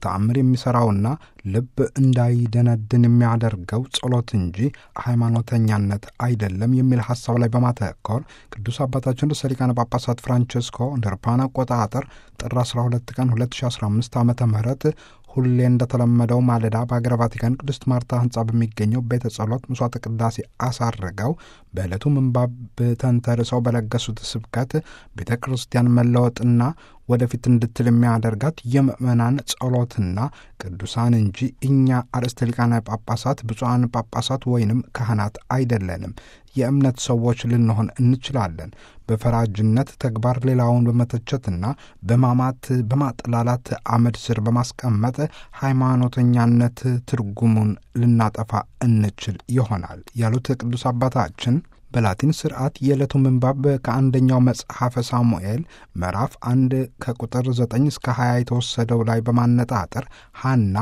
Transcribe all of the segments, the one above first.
ተአምር የሚሠራውና ልብ እንዳይደነድን የሚያደርገው ጸሎት እንጂ ሃይማኖተኛነት አይደለም የሚል ሐሳብ ላይ በማተኮር ቅዱስ አባታችን ርዕሰ ሊቃነ ጳጳሳት ፍራንቸስኮ እንደ አውሮፓውያን አቆጣጠር ጥር 12 ቀን 2015 ዓ ም ሁሌ እንደተለመደው ማለዳ በሀገረ ቫቲካን ቅድስት ማርታ ህንፃ በሚገኘው ቤተ ጸሎት ምሥዋዕተ ቅዳሴ አሳርገው በዕለቱ ምንባብ ተንተርሰው በለገሱት ስብከት ቤተ ክርስቲያን መለወጥና ወደፊት እንድትል የሚያደርጋት የምእመናን ጸሎትና ቅዱሳን እንጂ እኛ አርእስተ ሊቃነ ጳጳሳት ብፁዓን ጳጳሳት ወይንም ካህናት አይደለንም። የእምነት ሰዎች ልንሆን እንችላለን። በፈራጅነት ተግባር ሌላውን በመተቸትና በማማት በማጥላላት አመድ ስር በማስቀመጥ ሃይማኖተኛነት ትርጉሙን ልናጠፋ እንችል ይሆናል ያሉት ቅዱስ አባታችን በላቲን ስርዓት የዕለቱ ምንባብ ከአንደኛው መጽሐፈ ሳሙኤል ምዕራፍ አንድ ከቁጥር 9 እስከ 20 የተወሰደው ላይ በማነጣጠር ሐና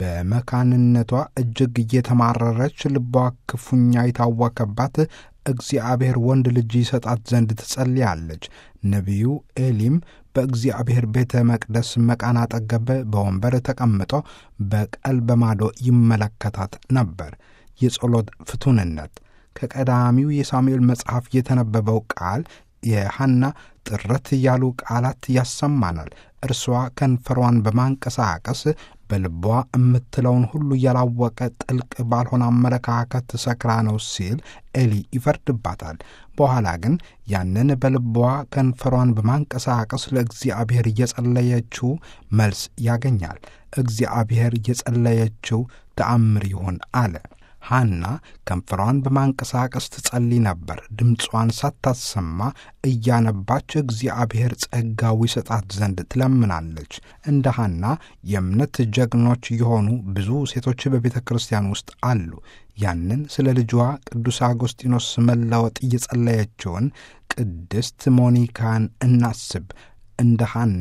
በመካንነቷ እጅግ እየተማረረች ልቧ ክፉኛ የታወከባት እግዚአብሔር ወንድ ልጅ ይሰጣት ዘንድ ትጸልያለች። ነቢዩ ኤሊም በእግዚአብሔር ቤተ መቅደስ መቃን አጠገብ በወንበር ተቀምጦ በቀልበ ማዶ ይመለከታት ነበር። የጸሎት ፍቱንነት ከቀዳሚው የሳሙኤል መጽሐፍ የተነበበው ቃል የሐና ጥረት ያሉ ቃላት ያሰማናል። እርሷ ከንፈሯን በማንቀሳቀስ በልቧ የምትለውን ሁሉ ያላወቀ ጥልቅ ባልሆነ አመለካከት ሰክራ ነው ሲል ኤሊ ይፈርድባታል። በኋላ ግን ያንን በልቧ ከንፈሯን በማንቀሳቀስ ለእግዚአብሔር እየጸለየችው መልስ ያገኛል። እግዚአብሔር እየጸለየችው ተአምር ይሆን አለ። ሐና ከንፈሯን በማንቀሳቀስ ትጸልይ ነበር። ድምጿን ሳታሰማ እያነባች እግዚአብሔር ጸጋው ይሰጣት ዘንድ ትለምናለች። እንደ ሐና የእምነት ጀግኖች የሆኑ ብዙ ሴቶች በቤተ ክርስቲያን ውስጥ አሉ። ያንን ስለ ልጇ ቅዱስ አጎስጢኖስ መለወጥ እየጸለየችውን ቅድስት ሞኒካን እናስብ። እንደ ሐና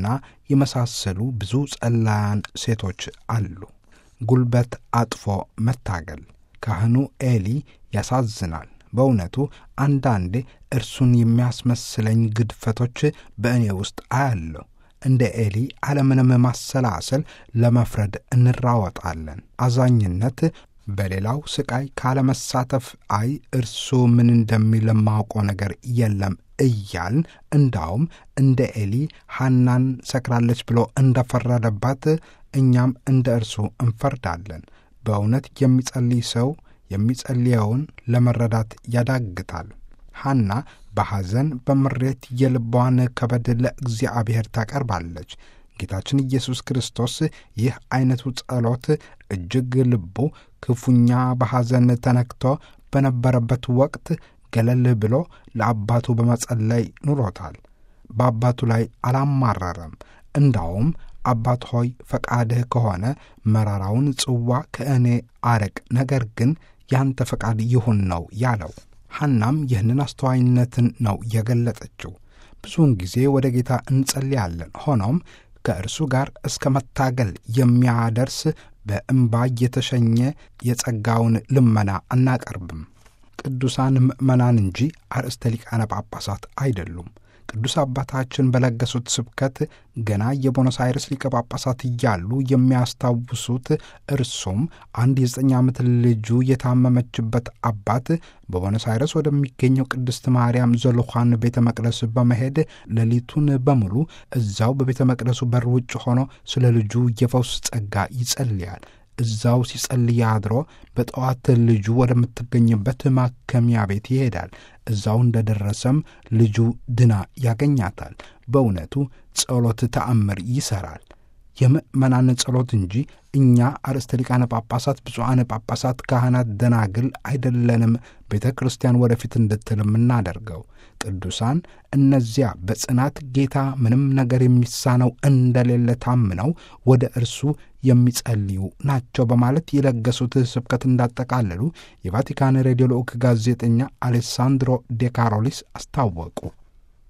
የመሳሰሉ ብዙ ጸላያን ሴቶች አሉ። ጉልበት አጥፎ መታገል ካህኑ ኤሊ ያሳዝናል። በእውነቱ አንዳንዴ እርሱን የሚያስመስለኝ ግድፈቶች በእኔ ውስጥ አያለሁ። እንደ ኤሊ አለምንም ማሰላሰል ለመፍረድ እንራወጣለን። አዛኝነት በሌላው ስቃይ ካለመሳተፍ አይ እርሱ ምን እንደሚል የማውቀው ነገር የለም እያልን እንዳውም እንደ ኤሊ ሐናን ሰክራለች ብሎ እንደፈረደባት እኛም እንደ እርሱ እንፈርዳለን። በእውነት የሚጸልይ ሰው የሚጸልየውን ለመረዳት ያዳግታል። ሐና በሐዘን በምሬት የልቧን ከበድ ለእግዚአብሔር ታቀርባለች። ጌታችን ኢየሱስ ክርስቶስ ይህ ዐይነቱ ጸሎት እጅግ ልቡ ክፉኛ በሐዘን ተነክቶ በነበረበት ወቅት ገለል ብሎ ለአባቱ በመጸለይ ኑሮታል። በአባቱ ላይ አላማረረም። እንዳውም አባት ሆይ ፈቃድህ ከሆነ መራራውን ጽዋ ከእኔ አርቅ፣ ነገር ግን ያንተ ፈቃድ ይሁን ነው ያለው። ሐናም ይህንን አስተዋይነትን ነው የገለጠችው። ብዙውን ጊዜ ወደ ጌታ እንጸልያለን። ሆኖም ከእርሱ ጋር እስከ መታገል የሚያደርስ በእምባ የተሸኘ የጸጋውን ልመና አናቀርብም። ቅዱሳን ምእመናን እንጂ አርእስተ ሊቃነ ጳጳሳት አይደሉም። ቅዱስ አባታችን በለገሱት ስብከት ገና የቦኖስ አይርስ ሊቀ ጳጳሳት እያሉ የሚያስታውሱት እርሱም አንድ የዘጠኝ ዓመት ልጁ የታመመችበት አባት በቦኖስ አይረስ ወደሚገኘው ቅድስት ማርያም ዘሉኻን ቤተ መቅደስ በመሄድ ሌሊቱን በሙሉ እዛው በቤተ መቅደሱ በር ውጭ ሆኖ ስለ ልጁ የፈውስ ጸጋ ይጸልያል። እዛው ሲጸልይ አድሮ በጠዋት ልጁ ወደምትገኝበት ማከሚያ ቤት ይሄዳል። እዛው እንደደረሰም ልጁ ድና ያገኛታል። በእውነቱ ጸሎት ተአምር ይሠራል። የምእመናን ጸሎት እንጂ እኛ አርእስተ ሊቃነ ጳጳሳት፣ ብፁዓነ ጳጳሳት፣ ካህናት፣ ደናግል አይደለንም ቤተ ክርስቲያን ወደፊት እንድትል የምናደርገው። ቅዱሳን እነዚያ በጽናት ጌታ ምንም ነገር የሚሳነው እንደሌለ ታምነው ወደ እርሱ የሚጸልዩ ናቸው በማለት የለገሱት ስብከት እንዳጠቃለሉ የቫቲካን ሬዲዮ ልዑክ ጋዜጠኛ አሌሳንድሮ ዴካሮሊስ አስታወቁ።